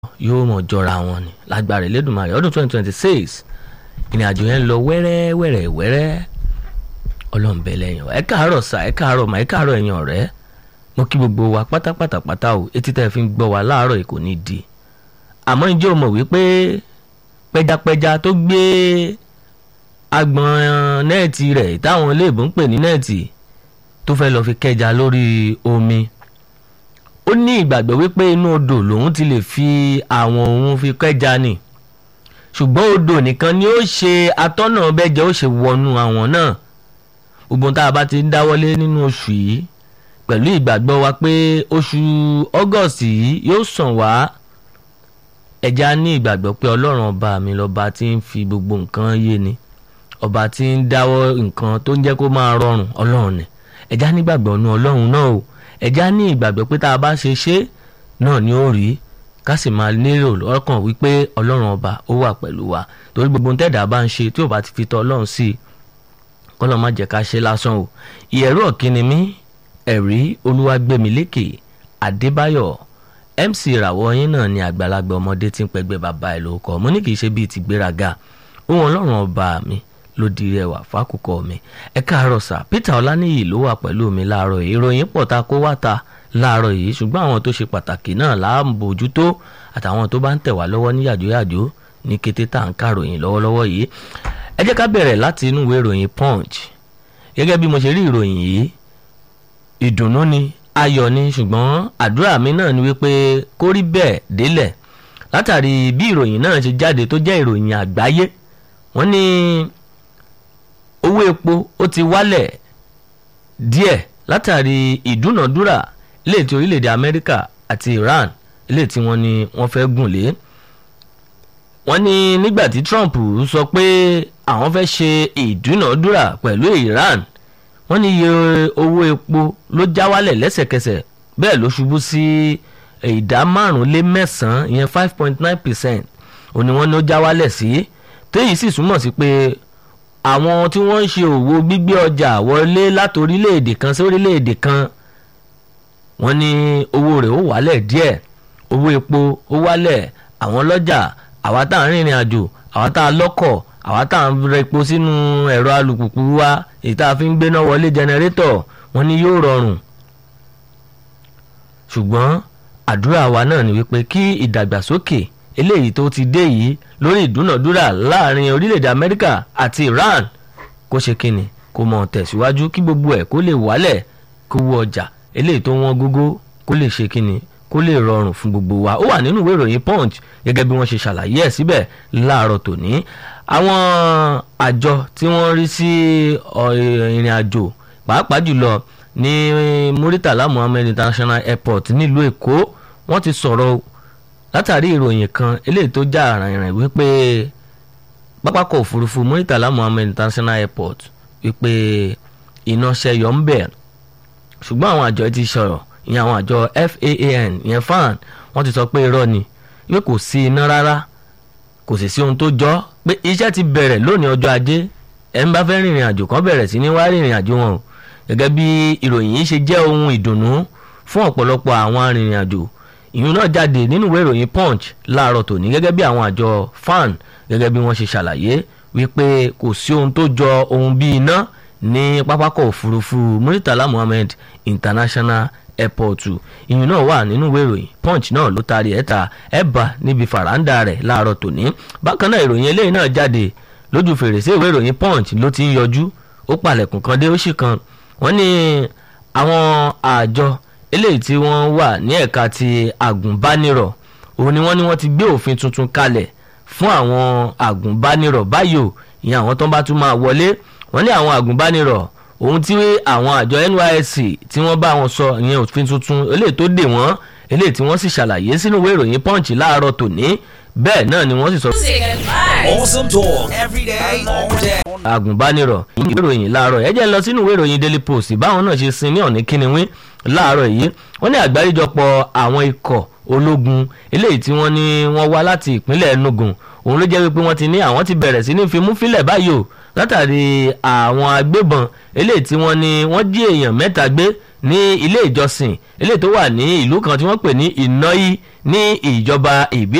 yóò mọ̀ jọra wọn ni lágbára Elédùmarè ọdún twenty twenty six ìrìn àjò yẹn ń lọ wẹ́rẹ́ wẹ́rẹ́ wẹ́rẹ́ ọlọ́mùbẹ́ lẹ́yìn ẹ káàárọ̀ sà ẹ káàárọ̀ mà ẹ káàárọ̀ ẹ̀yìn ọ̀rẹ́ mo kí gbogbo wa pátápátá pátá o etí tẹ́ ẹ fi ń gbọ́ wa láàárọ̀ yìí kò ní di àmọ́ ǹjẹ́ o mọ̀ wípé pẹjapẹja tó gbé agbọ̀n nẹ́ẹ̀tì rẹ̀ táwọn iléèbó ń pè ní nẹ́ẹ̀tì tó fẹ́ lọ́ọ́ fi kẹja lórí omi ó ní ìgbàgbọ́ wípé inú odò lòun ti lè fi àwọn òun fi kẹja ni ṣùgbọ́n odò nìkan ni ó ṣe atọ́nà bẹ́jẹ́ ó ṣe wọnú àwọn náà gbogbo tá a bá ti ń dáwọ́lé nínú oṣù yìí pẹ̀lú ìgbàgbọ́ wa pé oṣù August yìí yóò sàn wá ẹja ní ìgbàgbọ́ pé ọlọ́run ọba mi lọ́ba tí ń fi gbogbo nǹkan yé ni ọba tí ń dáwọ́ nǹkan tó ń jẹ́ kó máa rọrùn ọlọ́run ni ẹja nígbàgbọ́ nu ọlọ́run náà o ẹja ní ìgbàgbọ́ pé tá a bá ṣe ṣe náà ni ó rí ká sì máa lérò lọ́kàn wípé ọlọ́run ọba ó wà pẹ̀lú wa torí gbogbo tẹ́dà bá ń ṣe tí ò bá ti fi tọ́ ọlọ́run sí i kọ́lọ́ má jẹ́ ká ṣe lásán o ìyẹ̀rú ọ̀kíni mi ẹ̀rí olúwàgbẹ̀mílékè adébáyọ̀ mc ìràwọ̀ yín náà ni àgbàlagbà ọmọdé tí ń pẹgbẹ́ bàbá ẹ̀ ló kọ́ mo ní kì í ṣe bíi ti gbéraga ohun ọlọ́run ọba mi ló di rẹwà fákùkọ mi ẹ káàárọ̀ sà peter ọláníyì ló wà pẹ̀lú mi láàárọ̀ yìí ìròyìn pọ̀ ta kó wá ta láàárọ̀ yìí ṣùgbọ́n àwọn tó ṣe pàtàkì náà là ń bójútó àtàwọn tó bá ń tẹ̀ wá lọ́wọ́ ní yàjóyàjó ní kété tá à ń kàròyìn lọ́wọ́lọ́wọ́ yìí ẹ jẹ́ ká bẹ̀rẹ̀ láti inú ìwé ìròyìn punch gẹ́gẹ́ bí mo ṣe rí ìròyìn yìí ìdùnnú ni ayọ̀ ni ṣùgbọ́n àdúrà mi náà ni wípé kó rí bẹ́ẹ̀ délẹ̀ látàrí bí ìròyìn náà ṣe jáde tó jẹ́ ìròyìn àgbáyé wọ́n ní owó epo ó ti wálẹ̀ díẹ̀ látàrí ìdúnàdúrà ilé tí orílẹ̀-èdè Amẹ́ríkà àti Iran ilé tí wọ́n ní wọ́n fẹ́ gùn lé wọ́n ní nígbà tí Trump sọ pé àwọn fẹ́ ṣe ìdúnàdúrà pẹ̀lú Iran wọ́n ní iye owó epo ló já wálẹ̀ lẹ́sẹ̀kẹsẹ̀ bẹ́ẹ̀ ló ṣubú sí ìdá márùn-ún lé mẹ́sàn-án ìyẹn five point nine percent òní wọ́n ní ó já wálẹ̀ sí téyì sì túmọ̀ sí pé àwọn tí wọ́n ń ṣe òwò gbígbé ọjà wọlé láti orílẹ̀-èdè kan sí orílẹ̀-èdè kan wọ́n ní owó rẹ̀ ó wálẹ̀ díẹ̀ owó epo ó wálẹ̀ àwọn lọ́jà àwa tá à ń rìnrìn àjò àwa tá a lọ́kọ̀ àwa tá à ń rẹ epo sínú ẹ̀rọ alùpùpù wa èyí tá a fi ń gbéná wọlé jẹnẹrétọ̀ wọ́n ní yóò rọrùn ṣùgbọ́n àdúrà wa náà ni wípé kí ìdàgbàsókè eléyìí tó ti dé yìí lórí ìdúnàdúrà láàrin orílẹ̀-èdè Amẹ́ríkà àti Iran kó ṣe kíni kó mọ̀ tẹ̀síwájú kí gbogbo ẹ̀ kó lè wálẹ̀ kó wọ ọjà eléyìí tó wọ́n gógó kó lè ṣe kíni kó lè rọrùn fún gbogbo wa ó wà nínú ìwé ìròyìn Punch gẹ́gẹ́ bí wọ́n ṣe ṣàlàyé ẹ̀ síbẹ̀ láàárọ̀ tòní àwọn àjọ tí wọ́n rí sí ìrìn àjò pàápàá jùlọ ní Muritala Muhammed International Airport nílùú Èkó wọ́n ti sọ̀rọ̀ látàrí ìròyìn kan eléyìí tó já àràyàn wípé pápákọ̀ òfurufú Muritala Muhammed International Airport wípé iná ṣẹyọ ń bẹ̀ ṣùgbọ́n àwọn àjọ ti sọ̀rọ̀ ìyẹn àwọn àjọ FAAN ìyẹn fan wọ́n ti sọ pé irọ́ ni pé kò sí iná rárá kò sì sí ohun tó jọ pé iṣẹ́ ti bẹ̀rẹ̀ lónìí ọjọ́ ajé ẹ̀ ń bá fẹ́ rìnrìn àjò kan bẹ̀rẹ̀ sí ní wá rìnrìn àjò wọn o gẹ́gẹ́ bí ìròyìn yìí ṣe jẹ́ ohun ìdùnnú fún ọ̀pọ̀lọpọ̀ àwọn arìnrìn àjò ìyún náà jáde nínú ìwé ìròyìn punch láàárọ̀ tòní gẹ́gẹ́ bí àwọn àjọ fan gẹ́gẹ́ bí wọ́n ṣe ṣàlàyé wípé kò sí ohun tó jọ ohun bí iná ní pápákọ̀ òfurufú Muritala Muhammed International airport ìyún náà wà nínú ìwé ìròyìn punch náà ló taari ẹ̀ ta ẹ̀ bá níbi fàràǹdà rẹ̀ láàárọ̀ tòní bákan náà ìròyìn eléyìí náà jáde lójú fèrèsé ìwé ìròyìn punch ló ti ń yọjú ó palẹ̀kùn kan dé ó sì kan wọ́n ní àwọn àjọ eléyìí tí wọ́n wà ní ẹ̀ka ti àgùnbánirọ̀ òun ni wọ́n ní wọ́n ti gbé òfin tuntun kalẹ̀ fún àwọn àgùnbánirọ̀ báyò ìyẹn àwọn tó ń bá tún máa wọlé wọ́n ní àwọn àgùnbánirọ̀ ohun tí àwọn àjọ NYSC tí wọ́n bá wọn sọ ìyẹn òfin tuntun eléyìí tó dè wọ́n eléyìí tí wọ́n sì ṣàlàyé sínú ìwé ìròyìn punch láàárọ̀ tòní bẹ́ẹ̀ náà ni wọ́n sì sọ. Awesome talk every day, all day. agùnbánirọ̀ ìwé ìròyìn láàárọ̀ ẹ jẹ́ lọ sínú ìwé ìròyìn daily post báwọn náà ṣe sin ní ọ̀ní kíniwín láàárọ̀ yìí wọ́n ní àgbáríjọpọ̀ àwọn ikọ̀ ológun eléyìí tí wọ́n ní wọ́n wá láti ìpínlẹ̀ Enugu òun ló jẹ́ wípé wọ́n ti ní àwọn ti bẹ̀rẹ̀ sí ní fimú fílẹ̀ báyìí o látàrí àwọn agbébọn eléyìí tí wọ́n ní wọ́n jí èèyàn mẹ́ta gbé ní ilé ìjọsìn eléyìí tó wà ní ìlú kan tí wọ́n pè ní Ìnáyí ní ìjọba ìbílẹ̀